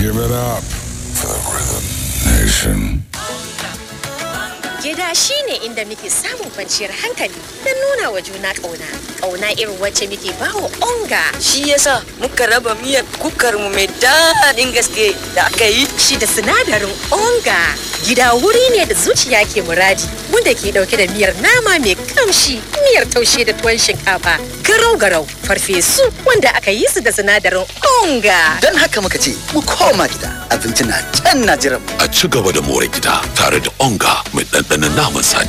Give it up for the Rhythm Nation. Gida shi ne inda muke samun kwanciyar hankali don nuna wa juna ƙauna. Ƙauna irin wacce muke bawa onga. Shi yasa muka raba miyar kukar mu mai daɗin gaske da aka yi. Shi da sinadarin onga. Gida wuri ne da zuciya ke muradi wanda ke ɗauke da miyar nama mai kamshi, miyar taushe da tuwon shinkafa, garau-garau, farfesu wanda aka yi su da sinadarin onga. Don haka muka ce mu koma gida abinci na can na jiran mu. A ci gaba da more gida tare da onga mai ɗanɗanon naman saniya.